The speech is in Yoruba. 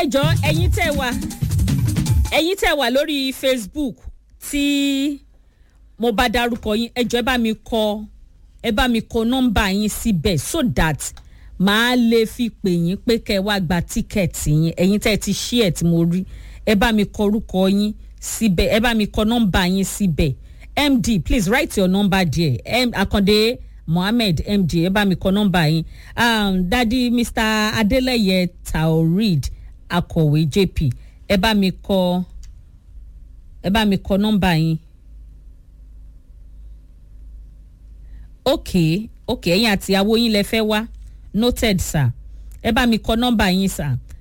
jọ ẹ̀yin tẹ́ wà ẹ̀yin tẹ́ wà lórí facebook tí mo bá darúkọ yín ẹ jọ ẹ bá mi kọ ẹ bá mi kọ nọ́mbà yín síbẹ̀ so that màá lè fi pè yín pé kẹ́ ẹ wá gba tíkẹ́ẹ̀tì yín ẹ̀yin tẹ́ ẹ ti ṣí ẹ̀ tí mo rí ẹ bá mi kọ orúkọ yín síbẹ̀ ẹ bá mi kọ nọ́mbà yín síbẹ̀ md please write your number there M, akande mohammed md ẹ bá mi kọ nọ́mbà yín um, dadi mr adeleye taoreed akọ̀wé jp ẹ bá mi kọ ẹ bá mi kọ nọ́mbà yín. ok ok ẹ̀yin àti ìyàwó yín lẹ fẹ́ wá noted sir ẹ bá mi kọ nọ́mbà yín sir